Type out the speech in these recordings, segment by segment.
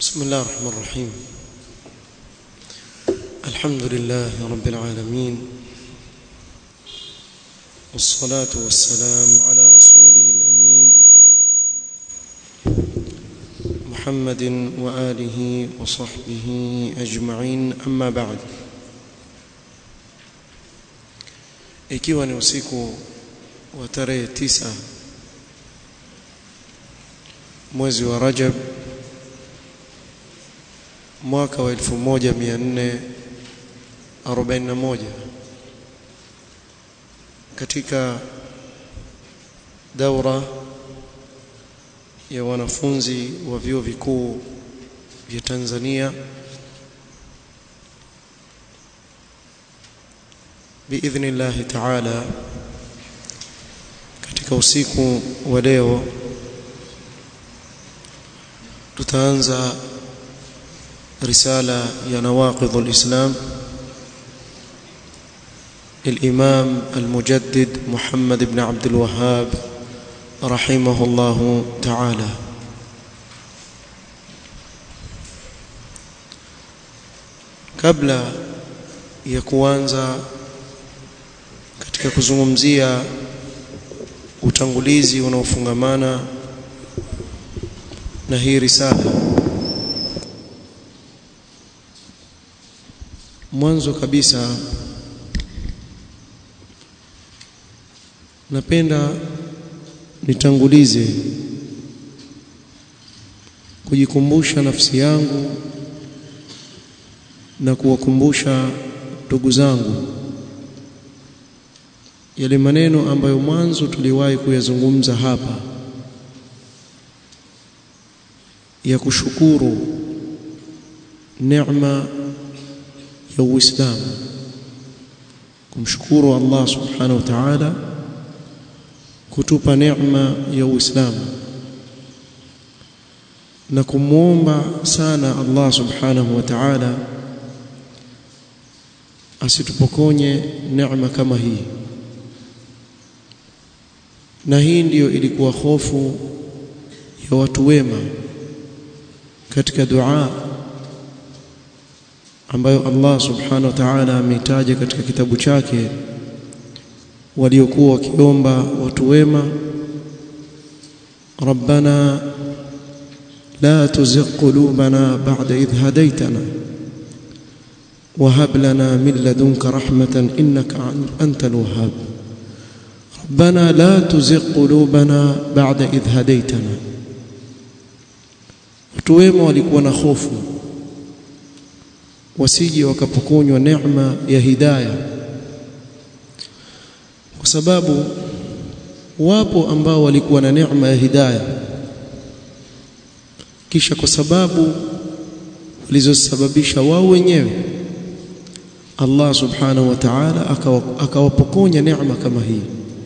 بسم الله الرحمن الرحيم الحمد لله رب العالمين والصلاة والسلام على رسوله الأمين محمد وآله وصحبه أجمعين أما بعد ikiwa ni usiku wa tarehe tisa mwezi wa Rajab mwaka wa 1441 katika daura ya wanafunzi wa vyuo vikuu vya Tanzania biidhni llahi taala katika usiku wa leo tutaanza رسالة يا نواقض الإسلام الإمام المجدد محمد بن عبد الوهاب رحمه الله تعالى kabla ya kuanza katika kuzungumzia utangulizi unaofungamana na hii risala mwanzo kabisa napenda nitangulize kujikumbusha nafsi yangu na kuwakumbusha ndugu zangu yale maneno ambayo mwanzo tuliwahi kuyazungumza hapa ya kushukuru neema ya Uislamu kumshukuru Allah subhanahu wa ta'ala kutupa neema ya Uislamu na kumwomba sana Allah subhanahu wa ta'ala asitupokonye neema kama hii na hii ndiyo ilikuwa hofu ya watu wema katika dua ambayo Allah subhanahu wa ta'ala ameitaja katika kitabu chake waliokuwa wakiomba watu wema rabbana la tuzigh qulubana ba'da idh hadaytana wa hab lana min ladunka rahmatan innaka antal wahhab ربنا لا تزغ قلوبنا بعد إذ هديتنا watu wema walikuwa na hofu wasije wakapokonywa neema ya hidayah kwa sababu wapo ambao walikuwa na neema ya hidayah kisha kwa sababu walizosababisha wao wenyewe Allah subhanahu wa ta'ala akawapokonya neema kama hii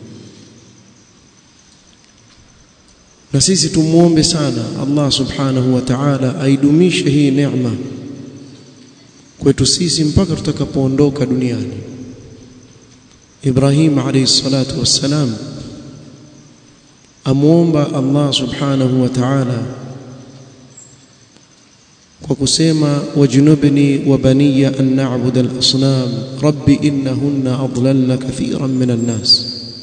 na sisi tumuombe sana Allah subhanahu wa ta'ala aidumishe hii neema kwetu sisi mpaka tutakapoondoka duniani Ibrahim alayhi salatu wassalam amuomba Allah subhanahu wa ta'ala kwa kusema wajnubni wa baniya an na'budu al-asnam rabbi innahunna adlalna kathiran min an-nas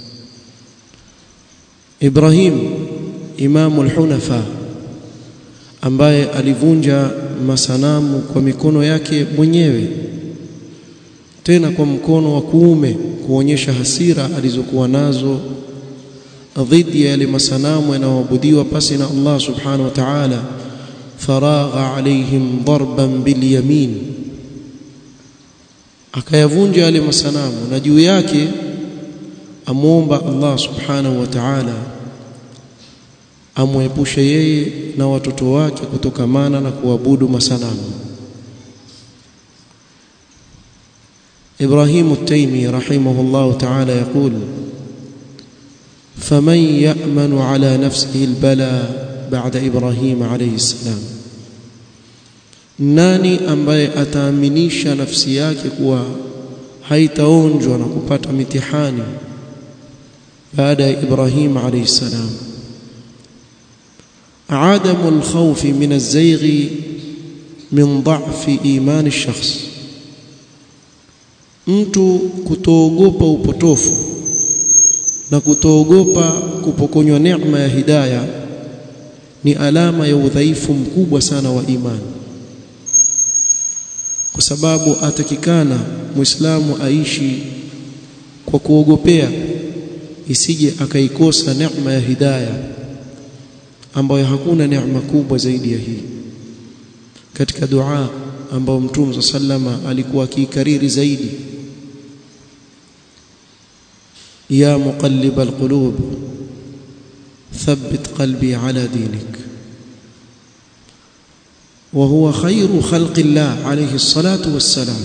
Ibrahim imamu al-hunafa ambaye alivunja masanamu kwa mikono yake mwenyewe tena kwa mkono wa kuume kuonyesha hasira alizokuwa nazo dhidi ya yale masanamu yanayoabudiwa pasi na Allah subhanahu wa ta'ala faragha alaihim darban bilyamin akayavunja yale masanamu na juu yake amuomba Allah subhanahu wa ta'ala amwepushe yeye na watoto wake kutokamana na kuabudu masanamu إبراهيم التيمي رحمه الله تعالى يقول فمن يأمن على نفسه البلاء بعد إبراهيم عليه السلام nani ambaye ataaminisha nafsi yake kuwa haitaonjwa na kupata mitihani baada ya Ibrahim alayhi salam عدم الخوف من الزيغ min dha'fi imani shakhs mtu kutoogopa upotofu na kutoogopa kupokonywa neema ya hidaya ni alama ya udhaifu mkubwa sana wa imani kwa sababu atakikana muislamu aishi kwa kuogopea isije akaikosa neema ya hidaya ambayo hakuna neema kubwa zaidi ya hii katika dua ambayo mtume sallama alikuwa akiikariri zaidi ya muqallib alqulub thabbit qalbi ala dinik وهو خير خلق الله عليه الصلاة والسلام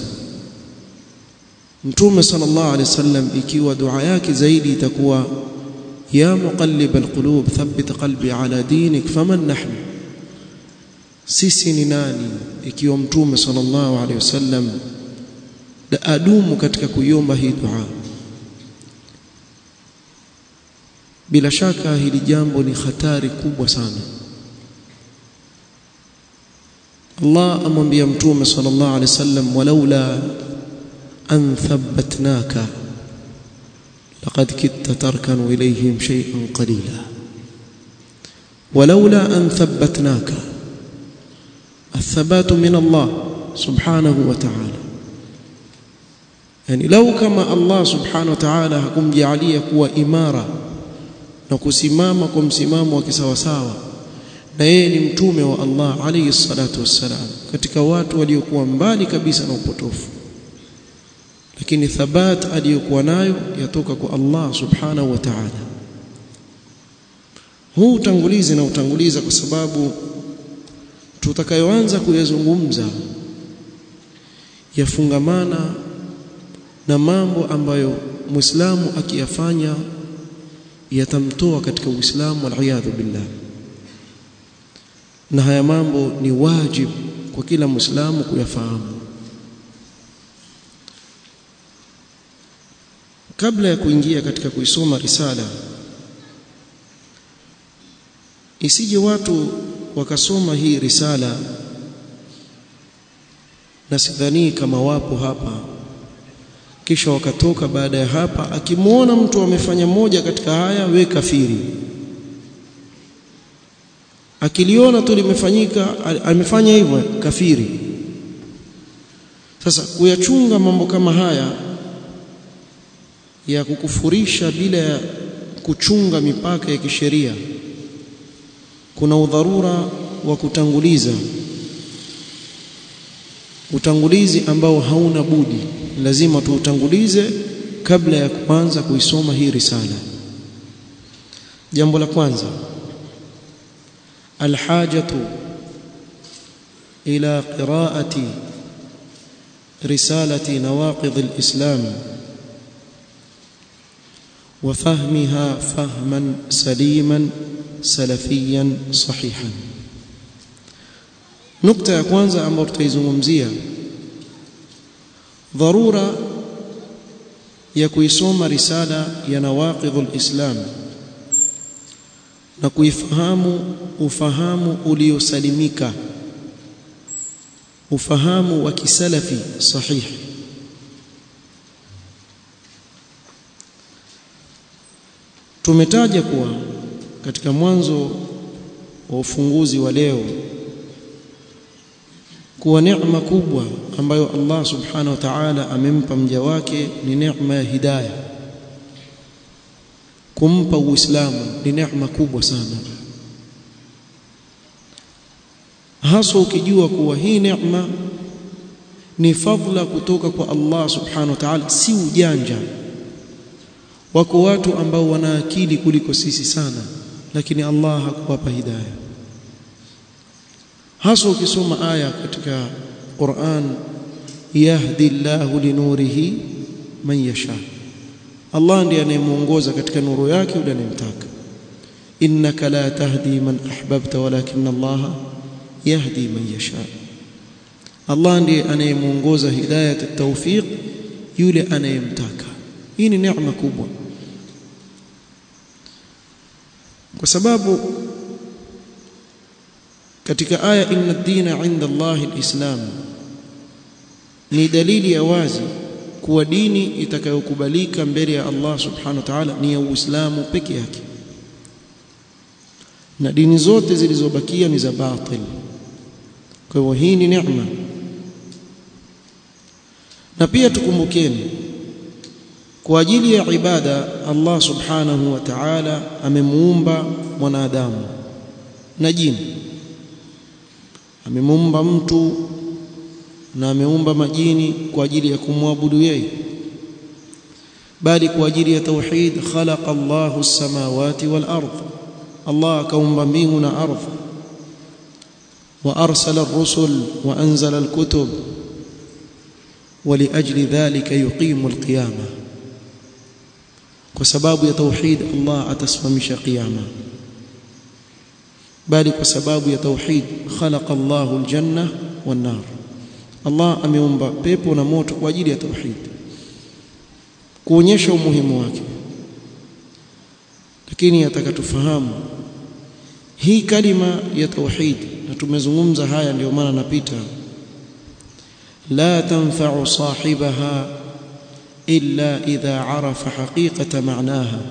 mtume sallallahu alaihi wasallam ikiwa dua yake zaidi itakuwa ya muqallib alqulub thabbit qalbi ala dinik faman nahnu sisi ni nani ikiwa mtume sallallahu alaihi wasallam adumu katika kuiomba hii dua bila shaka hili jambo ni hatari kubwa sana Allah amwambia mtume sallallahu alaihi wasallam walaula an thabbatnaka laqad kitta tarkanu ilayhim shay'an qalila walaula an thabbatnaka الثبات من الله سبحانه وتعالى yani lau kama Allah subhanahu wa ta'ala hakumjalia kuwa imara na kusimama kwa msimamo wa kisawasawa na yeye ni mtume wa Allah alayhi salatu wassalam katika watu waliokuwa mbali kabisa na upotofu lakini thabat aliyokuwa nayo yatoka kwa Allah subhanahu wa ta'ala huu utangulizi na utanguliza kwa sababu tutakayoanza kuyazungumza yafungamana na mambo ambayo Muislamu akiyafanya yatamtoa katika Uislamu waliyadhu billah na haya mambo ni wajibu kwa kila Muislamu kuyafahamu kabla ya kuingia katika kuisoma risala isije watu wakasoma hii risala na sidhani kama wapo hapa kisha wakatoka baada ya hapa akimwona mtu amefanya moja katika haya we kafiri akiliona tu limefanyika amefanya hivyo kafiri sasa kuyachunga mambo kama haya ya kukufurisha bila ya kuchunga mipaka ya kisheria kuna udharura wa kutanguliza utangulizi ambao hauna budi lazima tuutangulize kabla ya kuanza kuisoma hii risala jambo la kwanza alhajatu ila qiraati risalati nawaqidh alislam وفهمها فهما سليما سلفيا صحيحا نقطه ya kwanza ambayo tutaizungumzia dharura ya kuisoma risala ya nawaqidhul islam na kuifahamu ufahamu uliosalimika ufahamu wa kisalafi sahihi tumetaja kuwa katika mwanzo wa ufunguzi wa leo kuwa neema kubwa ambayo Allah subhanahu wa ta'ala amempa mja wake ni neema ya hidayah kumpa uislamu ni neema kubwa sana hasa ukijua kuwa hii neema ni fadhila kutoka kwa Allah subhanahu wa ta'ala si ujanja wako watu ambao wana akili kuliko sisi sana lakini Allah hakuwapa hidayah hasa ukisoma aya katika Qur'an yahdi Allahu linurihi man yasha Allah ndiye anayemuongoza katika nuru yake yule anayemtaka innaka la tahdi man ahbabta walakin Allah yahdi man yasha Allah ndiye anayemuongoza hidayat at-tawfiq yule anayemtaka hii ni neema kubwa kwa sababu katika aya inna ad-dina 'inda Allahi al-islam ni dalili ya wazi kuwa dini itakayokubalika mbele ya Allah subhanahu wa ta'ala ni ya Uislamu peke yake na dini zote zilizobakia ni za batil kwa hivyo hii ni neema na pia tukumbukeni kwa ajili ya ibada Allah subhanahu wa ta'ala amemuumba mwanadamu na jini amemuumba mtu na ameumba majini kwa ajili ya kumwabudu yeye bali kwa ajili ya tauhid khalaqa Allahu as-samawati wal ardh Allah akaumba mbingu na ardhi wa arsala ar-rusul wa anzala al-kutub ولأجل ذلك يقيم القيامة kwa sababu ya tauhid Allah atasimamisha kiyama bali kwa sababu ya tauhid khalaqa Allahu aljanna wan nar Allah ameumba pepo na moto kwa ajili ya tauhid kuonyesha umuhimu wake lakini ataka tufahamu hii kalima ya tauhid na tumezungumza haya ndio maana napita la tanfa'u sahibaha إلا إذا عرف حقيقة معناها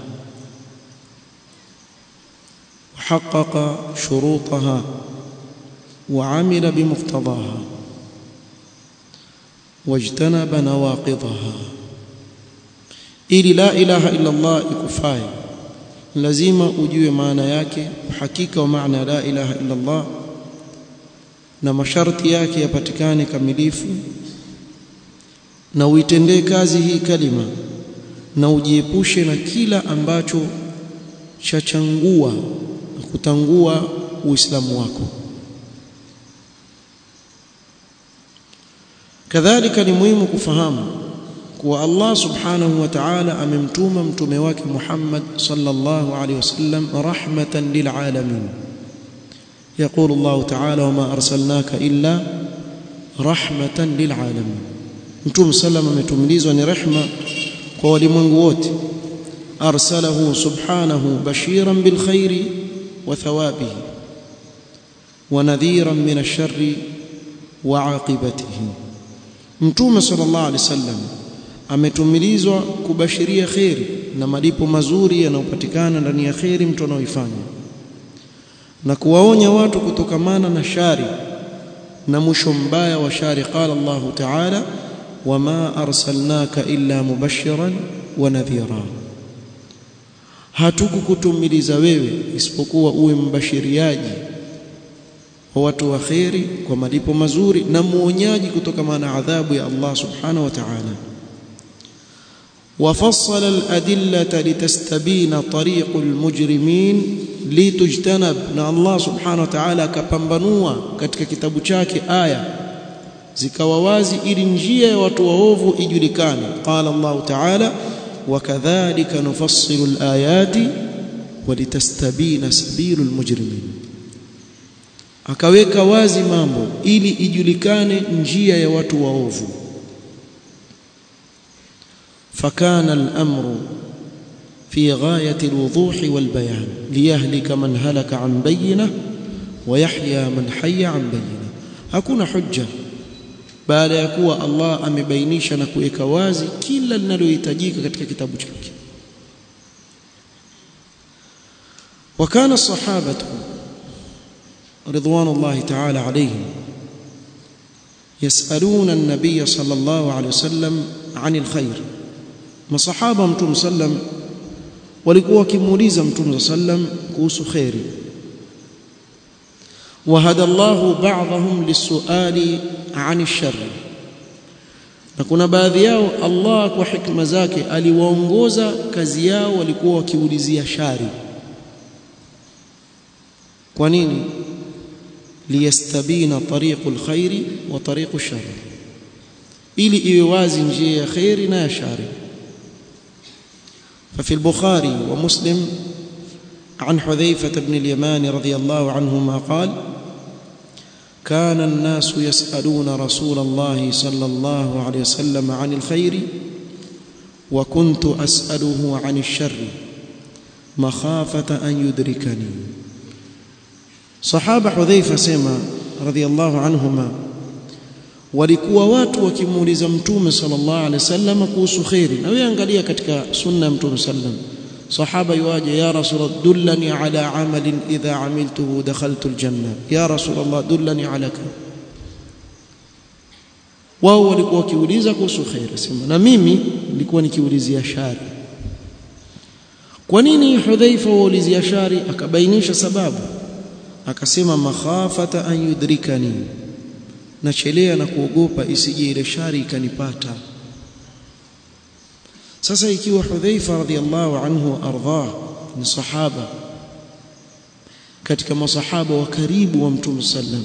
وحقق شروطها وعمل بمقتضاها واجتنب نواقضها ili la ilaha illa Allah ikufaye lazima ujue maana yake uhakika wa maana la ilaha illa Allah na masharti yake yapatikane kamilifu na uitendee kazi hii kalima na ujiepushe na kila ambacho chachangua na kutangua uislamu wako kadhalika ni muhimu kufahamu kuwa Allah subhanahu wa ta'ala amemtuma mtume wake Muhammad sallallahu alaihi wasallam rahmatan lil alamin يقول الله تعالى وما أرسلناك إلا رحمة للعالمين mtume sallam ametumilizwa ni rehma kwa walimwengu wote arsalahu subhanahu bashiran bil khairi wa thawabihi wa nadhiran min ash-sharri wa aqibatihi mtume sallallahu alaihi wasallam ametumilizwa kubashiria khairi na malipo mazuri yanayopatikana ndani ya khairi mtu anaoifanya na kuwaonya watu kutokamana na shari na mwisho mbaya wa shari qala Allah ta'ala wama arsalnaka illa mubashiran wa nadhira hatukukutumiliza wewe isipokuwa uwe mbashiriaji wa watu wa khairi kwa malipo mazuri na muonyaji kutokana na adhabu ya Allah subhanahu wa ta'ala وفصل الأدلة لتستبين طريق المجرمين لتجتنب na Allah subhanahu wa ta'ala akapambanua katika kitabu chake aya zikawa wazi ili njia ya watu waovu ijulikane qala Allah ta'ala wakadhalika nufassilu alayati walitastabina sabilu almujrimin akaweka wazi mambo ili ijulikane njia ya watu waovu فكان الأمر في غاية الوضوح والبيان ليهلك من هلك عن بينه ويحيى من حي عن بينه hakuna hujja baada ya kuwa Allah amebainisha na kuweka wazi kila linalohitajika katika kitabu chake وكان الصحابة رضوان الله تعالى عليهم يسألون النبي صلى الله عليه وسلم عن الخير masahaba mtume sallam walikuwa wakimuuliza mtume sallam kuhusu khairi wahada Allahu ba'dahum lisuali ani sharri na kuna baadhi yao Allah kwa hikma zake aliwaongoza kazi yao walikuwa wakiulizia shari kwa nini liyastabina tariqul khairi wa tariqush sharri ili iwe wazi njia ya khairi na ya shari ففي البخاري ومسلم عن حذيفة بن اليمان رضي الله عنهما قال كان الناس يسألون رسول الله صلى الله عليه وسلم عن الخير وكنت أسأله عن الشر مخافة أن يدركني sahaba hudhaifa sema radhiallahu anhuma walikuwa watu wakimuuliza mtume sallallahu alaihi wasallam kuhusu khairi na wewe angalia katika sunna ya mtume sallam sahaba yuaje ya rasul dullani ala amalin idha amiltuhu dakhaltu aljanna ya rasul allah dullani ala wao walikuwa wakiuliza kuhusu khairi sema na mimi nilikuwa nikiulizia shari kwa nini hudhaifa waulizia shari akabainisha sababu akasema makhafata an yudrikani nachelea na kuogopa isije ile shari ikanipata sasa ikiwa hudhaifa radhiallahu anhu ardhah ni sahaba katika masahaba wa karibu wa mtume sallam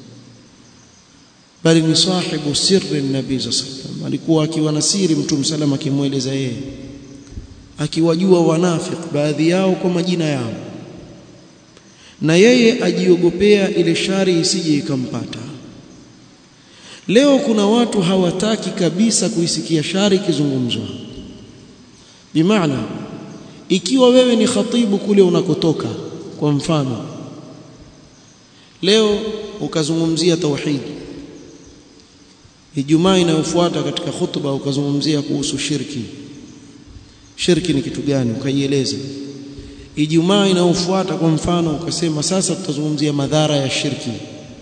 bali ni sahibu sirri nabii sallam alikuwa akiwa na siri mtume sallam akimweleza yeye akiwajua wanafik baadhi yao kwa majina yao na yeye ajiogopea ile shari isije ikampata leo kuna watu hawataki kabisa kuisikia shari ikizungumzwa bimaana ikiwa wewe ni khatibu kule unakotoka kwa mfano leo ukazungumzia tauhid Ijumaa inayofuata katika khutba ukazungumzia kuhusu shirki shirki ni kitu gani ukaieleza Ijumaa inayofuata kwa mfano ukasema sasa tutazungumzia madhara ya shirki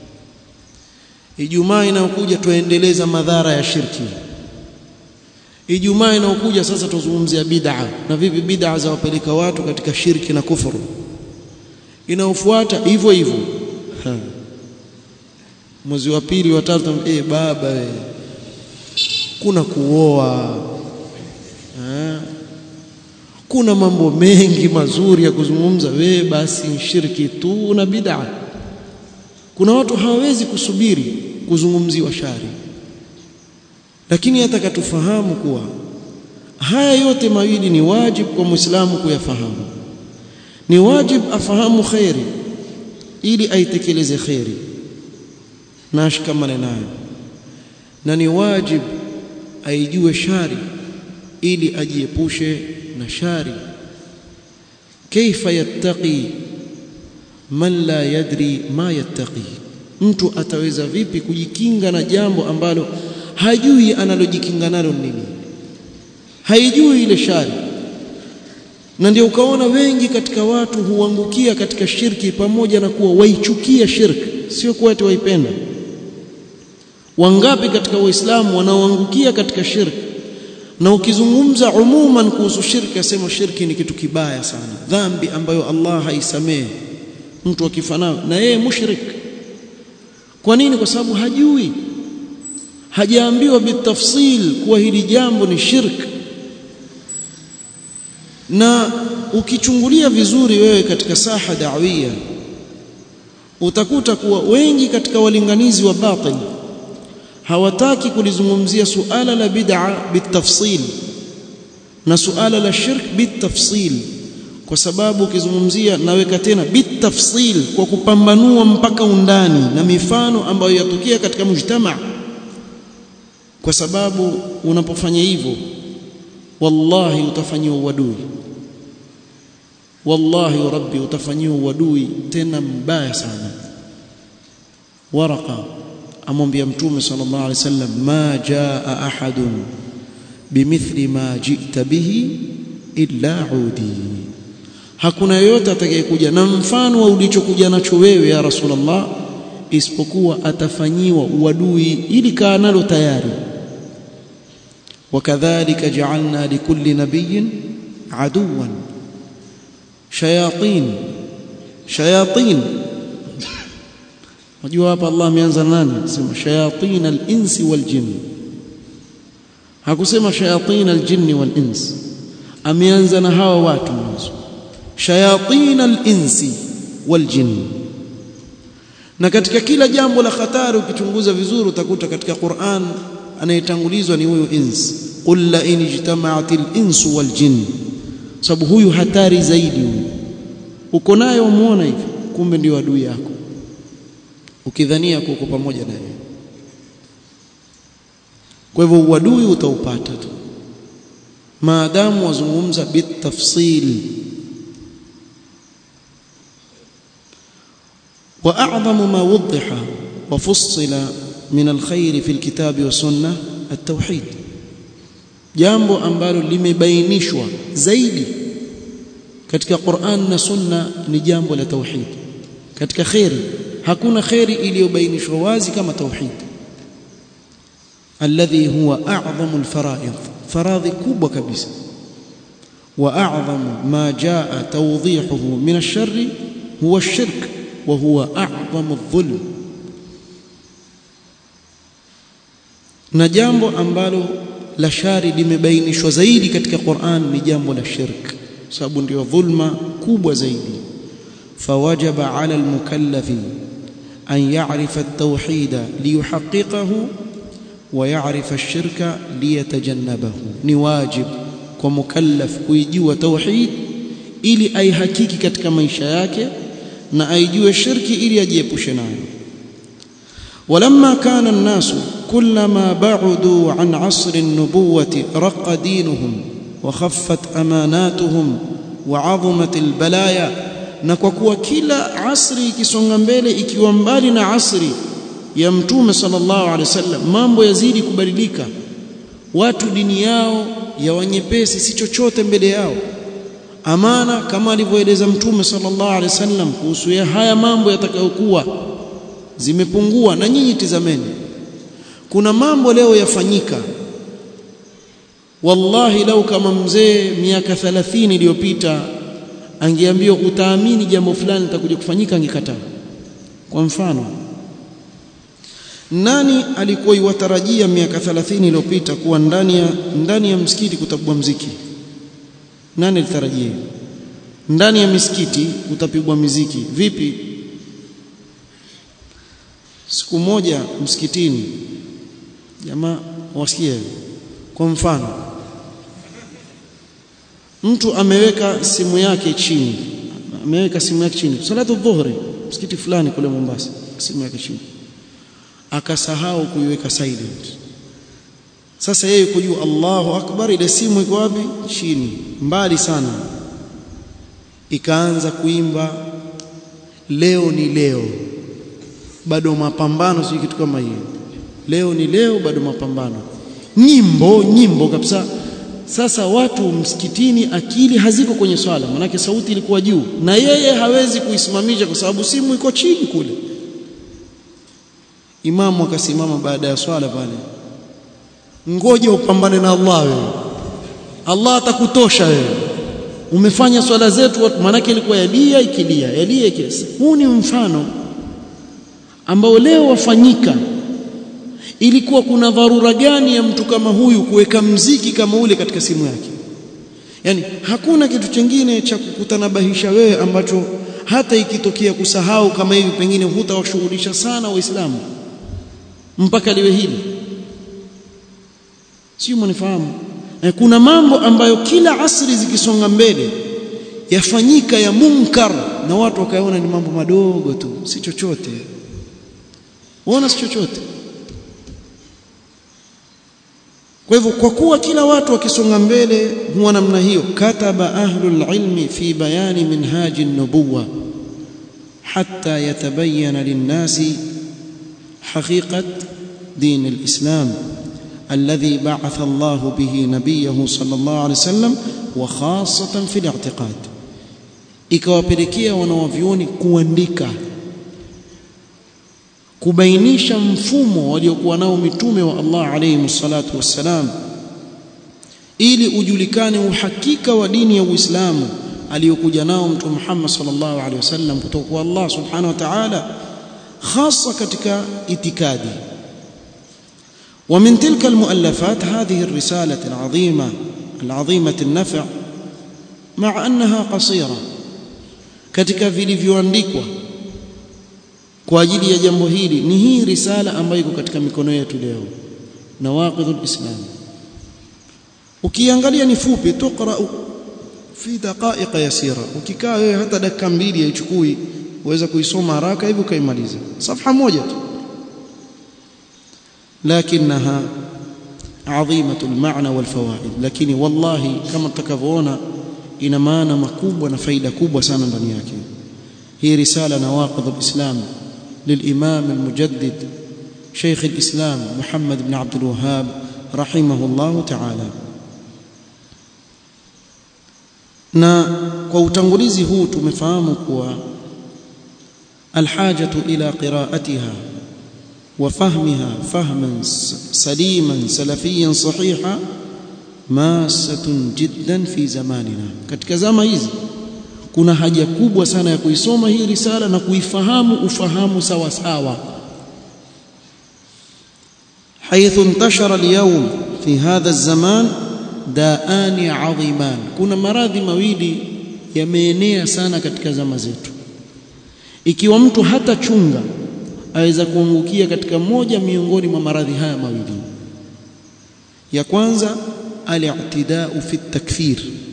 Ijumaa inayokuja tuendeleza madhara ya shirki Ijumaa inayokuja sasa tuzungumzia bid'a na vipi bid'a za wapeleka watu katika shirki na kufuru inayofuata hivyo hivyo mwezi wa pili wa tatu eh baba we kuna kuoa ha? kuna mambo mengi mazuri ya kuzungumza we basi shirki tu na bid'a kuna watu hawawezi kusubiri kuzungumziwa shari lakini atakatufahamu kuwa haya yote mawili ni wajibu kwa Muislamu kuyafahamu ni wajibu afahamu khairi ili aitekeleze khairi na ashikamane nayo na ni wajibu aijue shari ili ajiepushe na shari kaifa yattaqi man la yadri ma yattaqi mtu ataweza vipi kujikinga na jambo ambalo hajui analojikinga nalo nini haijui ile shari na ndio ukaona wengi katika watu huangukia katika shirki pamoja na kuwa waichukia shirki sio kuwa eti waipenda wangapi katika waislamu wanaoangukia katika shirki na ukizungumza umuman kuhusu shirki asema shirki ni kitu kibaya sana dhambi ambayo Allah haisamehe mtu akifanana na yeye mushrik kwa nini kwa sababu hajui hajaambiwa bitafsil kuwa hili jambo ni shirk na ukichungulia vizuri wewe katika saha da'wia utakuta kuwa wengi katika walinganizi wa batil hawataki kulizungumzia suala la bid'a bitafsil na suala la shirk bitafsil kwa sababu ukizungumzia naweka tena bitafsil kwa kupambanua mpaka undani na mifano ambayo yatokea katika mujtama kwa sababu unapofanya hivyo wallahi utafanyiwa uadui wallahi rabbi utafanyiwa uadui tena mbaya sana waraka amwambia mtume sallallahu alaihi wasallam ma jaa ahadun bimithli ma jita bihi illa udi hakuna yoyote atakayekuja na mfano wa ulichokuja nacho wewe ya rasulullah isipokuwa atafanyiwa uadui ili kaa nalo tayari wakadhalika ja'alna likulli nabiyyin aduwan shayatin shayatin Unajua hapa Allah ameanza nani? Sema shayatin al-insi wal jinn. Hakusema shayatin al-jinni wal ins. Ameanza na hawa watu mwanzo. Shayatin al-insi wal jinn. Na katika kila jambo la hatari ukichunguza vizuri utakuta katika Qur'an anayetangulizwa ni huyu ins. Qul la in ijtama'at al-insu wal jinn. Sababu huyu hatari zaidi huyu. Uko naye umuona hivi, kumbe ndio adui yako ukidhania kuko pamoja na yeye kwa hivyo uadui utaupata tu maadamu wazungumza bitafsil واعظم ما وضح وفصل من الخير في الكتاب والسنه التوحيد jambo ambalo limebainishwa zaidi katika Qur'an na Sunna ni jambo la tauhid katika khairi hakuna khairi iliyobainishwa wazi kama tauhid alladhi huwa a'zamu alfara'id faradhi kubwa kabisa wa a'zamu ma jaa tawdihuhu min ash-sharri huwa ash-shirk wa huwa a'zamu adh-dhulm na jambo ambalo la shari limebainishwa zaidi katika Qur'an ni jambo la shirk sababu ndio dhulma kubwa zaidi fawajaba 'ala al-mukallafi an ya'rifa at-tauhid liyuhaqqiqahu wa ya'rifa ash-shirka liyatajannabahu ni wajib kwa mukallaf kuijua tauhid ili aihakiki katika maisha yake na aijue shirki ili ajiepushe nayo ولما كان الناس كلما بعدوا عن عصر النبوة رق دينهم وخفت أماناتهم وعظمت البلايا na kwa kuwa kila asri ikisonga mbele ikiwa mbali na asri ya mtume sallallahu alaihi wasallam mambo yazidi kubadilika watu dini yao ya wanyepesi si chochote mbele yao amana kama alivyoeleza mtume sallallahu alaihi wasallam kuhusu ya haya mambo yatakayokuwa zimepungua na nyinyi tizameni kuna mambo leo yafanyika wallahi lau kama mzee miaka 30 iliyopita angeambiwa utaamini jambo fulani litakuja kufanyika angekataa kwa mfano nani alikuwa iwatarajia miaka 30 iliyopita kuwa ndani ya ndani ya msikiti kutapigwa mziki nani alitarajia ndani ya misikiti utapigwa miziki vipi siku moja msikitini jamaa wasikie kwa mfano mtu ameweka simu yake chini ameweka simu yake chini salatu dhuhri msikiti fulani kule Mombasa simu yake chini akasahau kuiweka silent sasa yeye kujua Allahu akbar ile simu iko wapi chini mbali sana ikaanza kuimba leo ni leo bado mapambano si kitu kama hiyo leo ni leo bado mapambano nyimbo nyimbo kabisa sasa watu msikitini akili haziko kwenye swala manake sauti ilikuwa juu na yeye hawezi kuisimamisha kwa sababu simu iko chini kule imamu akasimama baada ya swala pale ngoja upambane na Allah wewe Allah atakutosha wewe umefanya swala zetu manake ilikuwa yalia ikilia yalia ikilia huu ni mfano ambao leo wafanyika ilikuwa kuna dharura gani ya mtu kama huyu kuweka mziki kama ule katika simu yake yani hakuna kitu chingine cha kukutanabahisha wewe ambacho hata ikitokea kusahau kama hivi pengine hutawashughulisha sana waislamu mpaka liwe hili sio mnifahamu e, kuna mambo ambayo kila asri zikisonga mbele yafanyika ya munkar na watu wakaona ni mambo madogo tu si chochote waona si chochote kwa hivyo kwa kuwa kila watu wakisonga mbele huwa namna hiyo kataba ahlul ilmi fi bayani minhaji nubuwa hatta yatabayyana linnasi haqiqat din alislam الذي بعث الله به نبيه صلى الله عليه وسلم وخاصة في الاعتقاد ikawapelekea wanawavyoni kuandika kubainisha mfumo waliokuwa nao mitume wa Allah alayhi salatu wassalam ili ujulikane uhakika wa dini ya Uislamu aliyokuja nao mtume Muhammad sallallahu alaihi wasallam kutoka kwa Allah subhanahu wa ta'ala hasa katika itikadi ومن تلك المؤلفات هذه الرسالة العظيمة العظيمة النفع مع أنها قصيرة katika vilivyoandikwa kwa ajili ya jambo hili ni hii risala ambayo iko katika mikono yetu leo nawaqidul islam ukiangalia ni fupi tuqra fi daqaiq yasira ukikaa wewe hata dakika mbili haichukui uweza kuisoma haraka hivi ukaimaliza safha moja tu لكنها عظيمه المعنى والفوائد lakini wallahi kama tutakavyoona ina maana makubwa na faida kubwa sana ndani yake هي رسالة نواقض الإسلام للإمام المجدد شيخ الإسلام محمد بن عبد الوهاب رحمه الله تعالى na kwa utangulizi huu tumefahamu kuwa alhajatu ila qiraatiha wa fahmiha fahman saliman salafiyan sahiha masatun jiddan fi zamanina katika zama hizi kuna haja kubwa sana ya kuisoma hii risala na kuifahamu ufahamu sawa sawa حيث انتشر اليوم في هذا الزمان daani adhiman kuna maradhi mawili yameenea sana katika zama zetu ikiwa mtu hata chunga aweza kuangukia katika moja miongoni mwa maradhi haya mawili ya kwanza al-i'tida'u fi takfir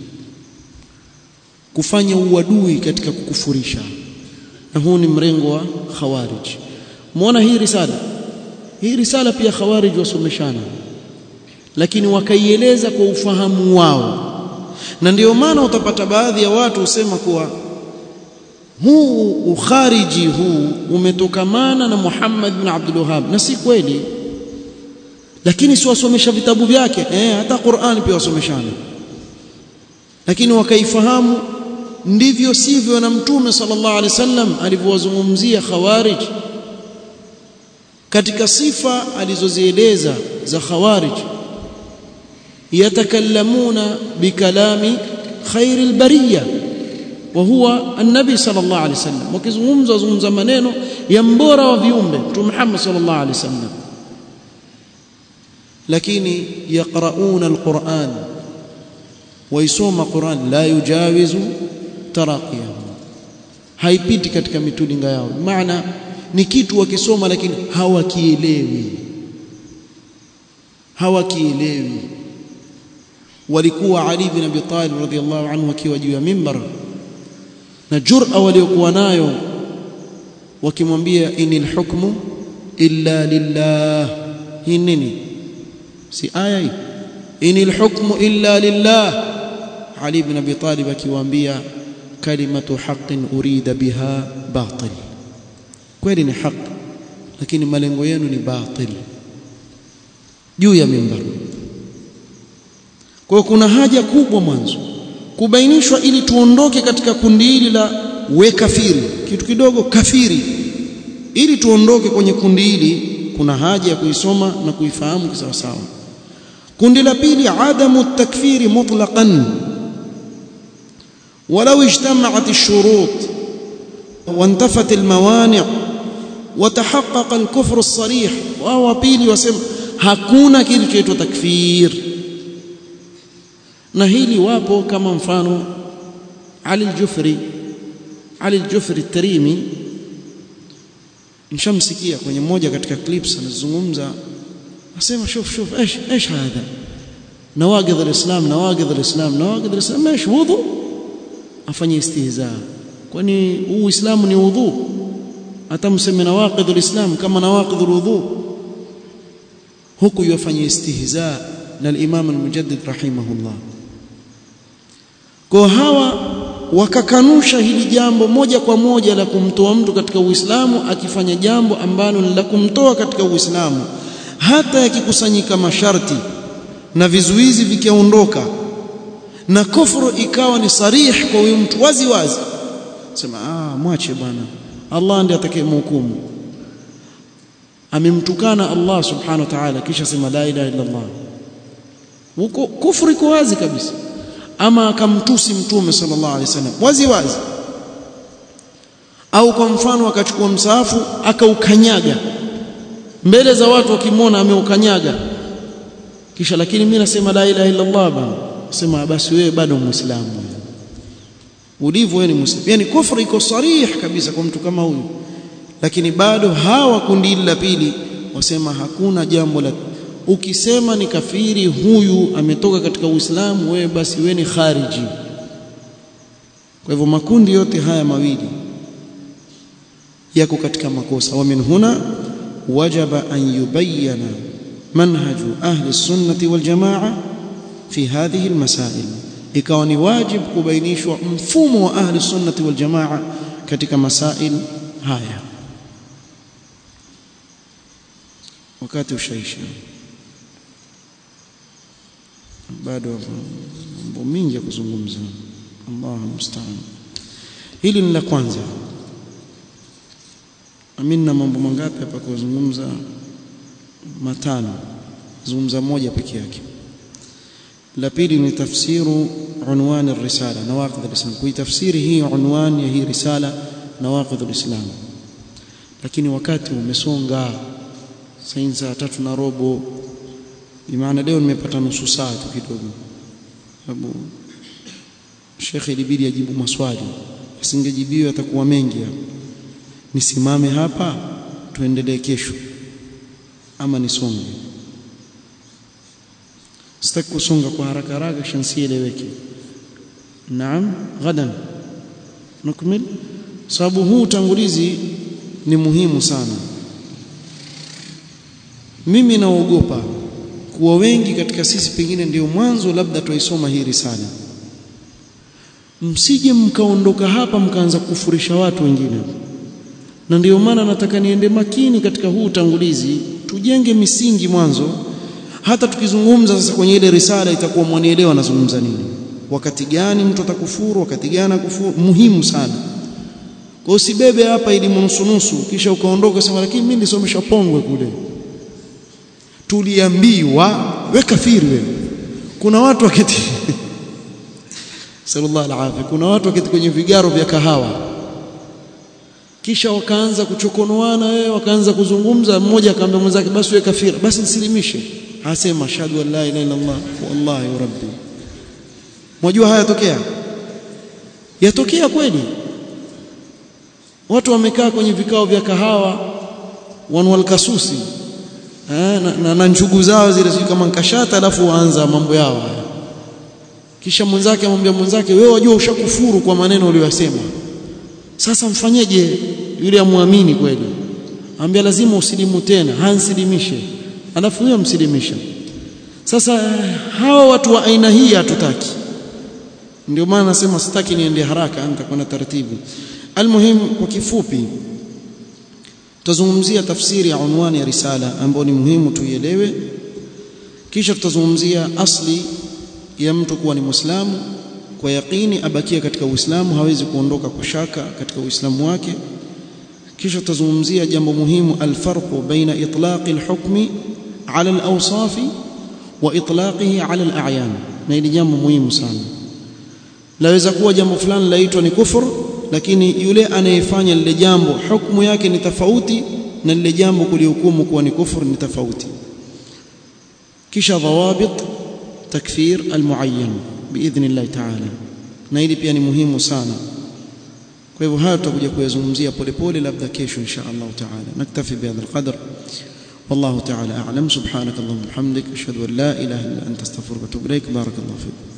kufanya uadui katika kukufurisha na huu ni mrengo wa khawarij muona hii risala hii risala pia khawarij wasomeshana lakini wakaieleza kwa ufahamu wao na ndio maana utapata baadhi ya watu husema kuwa huu ukhariji huu umetokamana na Muhammad bin Abdul Wahhab na si kweli lakini si wasomesha vitabu vyake eh hata Qur'an pia wasomeshana lakini wakaifahamu ndivyo sivyo na mtume sallallahu alaihi wasallam alivyowazungumzia khawarij katika sifa alizozieleza za khawarij yatakallamuna bikalami khair albariya wa huwa an-nabi sallallahu alaihi wasallam wakizungumza wazungumza maneno ya mbora wa viumbe mtume Muhammad sallallahu alaihi wasallam lakini yaqrauna alquran waisoma Qur'an la yujawizu taraqiyahum haipiti katika mitulinga yao maana ni kitu wakisoma lakini hawakielewi hawakielewi walikuwa Ali bin Abi Talib radhiyallahu anhu akiwa juu ya mimbar na jur'a waliokuwa nayo wakimwambia inil hukmu illa lillah hii nini si aya hii inil hukmu illa lillah Ali bin Abi Talib akiwaambia kalimatu haqqin urida biha batil kweli ni haki lakini malengo yenu ni batil juu ya mimbar kwa kuna haja kubwa mwanzo kubainishwa ili tuondoke katika kundi hili la we kafiri kitu kidogo kafiri ili tuondoke kwenye kundi hili kuna haja ya kuisoma na kuifahamu kisawasawa kundi la pili adamu takfiri mutlaqan ولو اجتمعت الشروط وانتفت الموانع وتحقق الكفر الصريح وهو pili wasema hakuna kitu chaitwa takfir na hili wapo kama mfano Ali al-Jufri Ali al-Jufri Tarimi nishamsikia kwenye moja katika clips anazungumza asema shuf shuf ايش ايش هذا نواقض الاسلام نواقض الاسلام نواقض الاسلام ايش وضوء afanye istihza kwani huu uislamu ni udhu hata mseme nawaqidh alislam kama nawaqidh alwudhu huku yafanye istihza na al-imam al-mujaddid rahimahullah kwa hawa wakakanusha hili jambo moja kwa moja la kumtoa mtu katika uislamu akifanya jambo ambalo ni la kumtoa katika uislamu hata yakikusanyika masharti na vizuizi vikiondoka na kufuru ikawa ni sarih kwa huyu mtu wazi wazi sema ah mwache bwana Allah ndiye atakayemhukumu amemtukana Allah subhanahu wa ta'ala kisha sema la ilaha illa Allah huko kufuru iko wazi kabisa ama akamtusi mtume sallallahu alaihi wasallam wazi wazi au kwa mfano akachukua msaafu akaukanyaga mbele za watu wakimwona ameukanyaga kisha lakini mimi nasema la ilaha illa Allah bana sema basi wewe bado muislamu ulivyo wewe ni muislamu yani kufru iko sarih kabisa kwa mtu kama huyu lakini bado hawa kundi la pili wasema hakuna jambo la ukisema ni kafiri huyu ametoka katika uislamu wewe basi wewe ni khariji kwa hivyo makundi yote haya mawili yako katika makosa wa min huna wajaba an yubayyana manhaju ahli sunnati wal jamaa fi hadhihi almasail ikawa ni wajib kubainishwa mfumo wa ahli sunnati wal jamaa katika masail haya wakati ushaisha bado mambo mingi ya kuzungumza Allahu musta'an hili ni la kwanza amina mambo mangapi hapa kuzungumza matano zungumza moja peke yake la pili ni tafsiru unwani risala nawaqid alislam kuitafsiri hii unwani ya hii risala nawaqid alislam lakini wakati umesonga saa tatu na robo bimaana leo nimepata nusu saa tu kidogo sababu shekhe ilibidi ajibu maswali asingejibiwa atakuwa mengi hapa nisimame hapa tuendelee kesho ama nisonge sitaki kusonga kwa haraka haraka kisha nsieleweke naam ghadan nukmil sababu huu utangulizi ni muhimu sana mimi naogopa kuwa wengi katika sisi pengine ndio mwanzo labda tuisoma hii risala msije mkaondoka hapa mkaanza kufurisha watu wengine na ndio maana nataka niende makini katika huu utangulizi tujenge misingi mwanzo hata tukizungumza sasa kwenye ile risala itakuwa mwanielewa nazungumza nini wakati gani mtu atakufuru wakati gani akufuru muhimu sana kwa usibebe hapa ili nusu kisha ukaondoka sema lakini mimi nilisomesha pongwe kule tuliambiwa we kafiri wewe kuna watu wakati sallallahu alaihi kuna watu wakati kwenye vigaro vya kahawa kisha wakaanza kuchokonoana wewe wakaanza kuzungumza mmoja akamwambia mwenzake basi wewe kafiri basi nisilimishe asema ashhadu an la ilaha illa allah wallahi rabbi mwajua haya yatokea yatokea kweli watu wamekaa kwenye vikao vya kahawa wanwal kasusi na, na, na njugu zao zile kama nkashata alafu waanza mambo yao haya kisha mwenzake amwambia mwenzake wewe wajua ushakufuru kwa maneno uliyosema sasa mfanyeje yule amwamini kweli ambia lazima usilimu tena hansilimishe alafu huyo msilimisha sasa hawa watu wa aina hii hatutaki ndio maana nasema sitaki niende haraka nitakwenda taratibu almuhim kwa kifupi tutazungumzia tafsiri ya unwani ya risala ambayo ni muhimu tuielewe kisha tutazungumzia asli ya mtu kuwa ni muislamu kwa yaqini abakia katika uislamu hawezi kuondoka kwa shaka katika uislamu wake kisha tutazungumzia jambo muhimu alfarqu baina itlaqi alhukmi ala alawsafi wa itlaqihi ala alayan na hili jambo muhimu sana laweza kuwa jambo fulani laitwa ni kufur lakini yule anayefanya lile jambo hukumu yake ni tofauti na lile jambo kulihukumu kuwa ni kufur ni tofauti kisha dhawabit takfir almuayyan biidhnillah ta'ala na hili pia ni muhimu sana kwa hivyo haya tutakuja kuyazungumzia polepole labda kesho insha Allah ta'ala naktafi bihadha alqadr والله تعالى أعلم سبحانك اللهم وبحمدك أشهد أن لا إله إلا أنت استغفرك وأتوب إليك بارك الله فيك